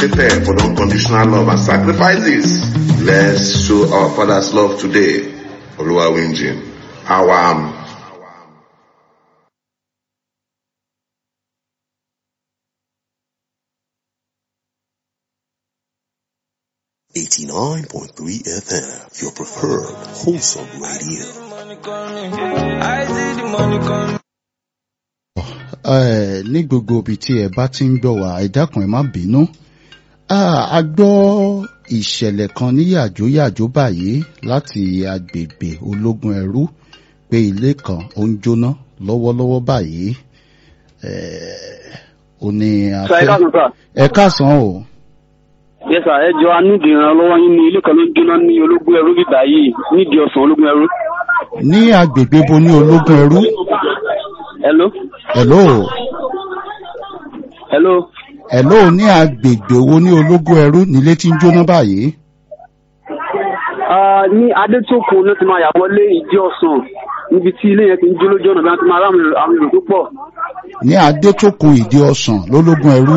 Prepare for the unconditional love and sacrifices. Let's show our Father's love today. Oluwawinjin. Our um, Eighty-nine point three FM, your preferred wholesome radio. ẹ ní gbogbo ibi tí ẹ bá ti ń gbọ́ wá ẹ dákun ẹ má bínú Ah, a gbọ́ ìṣẹ̀lẹ̀ kan ní yàjóyàjó báyìí láti agbègbè ológun ẹrú pé ilé kan ó ń jóná lọ́wọ́lọ́wọ́ báyìí Eh, ó ní a Sir, ẹ fẹ́ káàsán sà. ẹ káàsán o Yes sir, ẹ jọ anídìí ìrànlọ́wọ́ yín ní ilé kan ló ń jóná ní ológun ẹrú bíbá yìí nídìí ọ̀sán ológun ẹrú. ní agbègbè bo ní ológun ẹrú Hello? hello Hello? hello ní agbègbè wo ní ológun ẹrú nílé tí ń jóná báyìí Ah, ní Adétókun ló ti máa yà wọlé ìdí ọ̀sán níbi tí ilé yẹn ti ń jó lójú ọ̀nà bí wọ́n ti máa rá àwọn èrò àwọn èrò tó pọ̀. ní adétòkun ìdí ọsàn lólógun ẹrú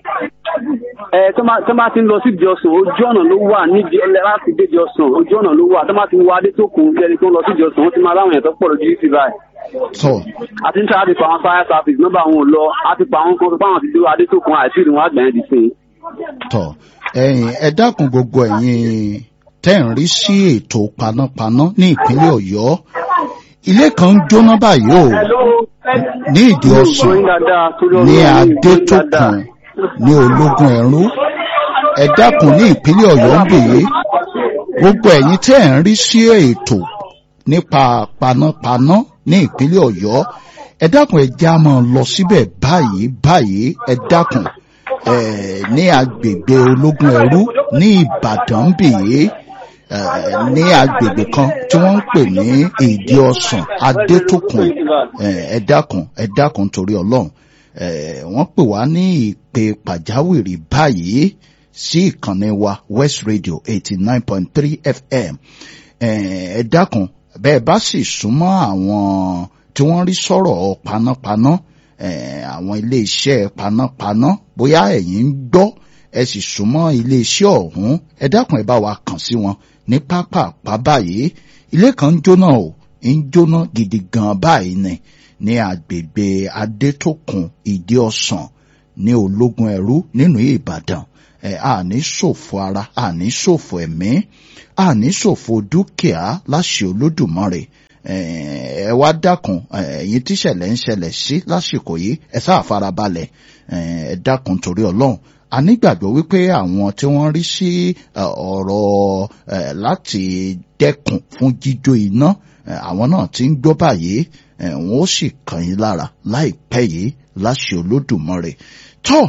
Ẹ tó máa tó máa ti ń lọ sí ìdí ọ̀sán ojú ọ̀nà ló wà níbi ọlẹ́ láti dé ìdí ọ̀sán ojú ọ̀nà ló wà tó máa ti wọ Adétókun bí ẹni tó ń lọ sí ìdí ọ̀sán wọ́n ti máa ráwọn èèyàn tó pọ̀ lójú yìí sí báyìí. tọ àti níta láti pa àwọn fire service nọ́mbà àwọn ò lọ a ti pa àwọn kan tó pa àwọn ti dé Adétókun àìsí ìrìn wọn àgbẹ̀yẹn di sí i. tọ ẹ̀yin ẹ dákun gbogbo ẹ̀yin tẹ́ ń rí sí ètò panápaná ní ìpínlẹ̀ Ọ̀yọ́ ilé kan ń jóná báyìí o ní ìdí ọsàn ní adétòkun ní ológun ẹrú ẹ dákun ní ìpínlẹ̀ Ọ̀yọ́ ń bèyí gbogbo ẹ̀yin tẹ́ ń rí sí ètò nípa panápaná ní ìpínlẹ̀ Ọ̀yọ́ ẹ dákun ẹ já máa lọ síbẹ̀ báyìí báyìí ẹ dákun ẹ ní agbègbè ológun ẹrú ní Ìbàdàn bèyí ẹ ní agbègbè kan tí wọ́n ń pè ní ìdí ọsàn adétòkun ẹ ẹ dákun ẹ dákun torí Ọlọ́run ẹ wọ́n pè wá ní ìpè pàjáwìrì báyìí sí ìkànnì wa West Radio eighty nine point three FM ẹ ẹ dákun bẹ́ẹ̀ bá sì súnmọ́ àwọn tí wọ́n rí sọ̀rọ̀ panápaná eh, àwọn iléeṣẹ́ panápaná bóyá ẹ̀yin ń gbọ́ ẹ sì súnmọ́ iléeṣẹ́ ọ̀hún ẹ dákun ẹ bá wa kàn sí wọn ní pápápá báyìí ilé kan ń jóná o ń jóná gidi gan báyìí ni ní agbègbè adétòkun ìdí ọsàn ní ológun ẹrú nínú ìbàdàn ẹ àní ṣòfò ara àní ṣòfò ẹ̀mí àní ṣòfò dúkìá láṣẹ olódùmarè ẹ wá dákun ẹ̀yin tíṣẹ̀lẹ̀ ń ṣẹlẹ̀ sí lásìkò yìí ẹ sáà farabalẹ̀ ẹ dákun torí Ọlọ́run a nígbàgbọ́ wípé àwọn tí wọ́n rí sí ọ̀rọ̀ láti dẹ́kun fún jíjó iná àwọn náà ti ń gbọ́ báyìí wọ́n ó sì kàn yín lára láìpẹ́ yìí láṣẹ Olódùmarè tó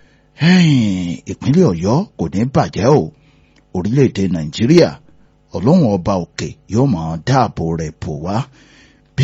ìpínlẹ̀ Ọ̀yọ́ kò ní bàjẹ́ o orílẹ̀-èdè Nàìjíríà ọlọ́run ọba òkè yóò máa dáàbò rẹ̀ bò wá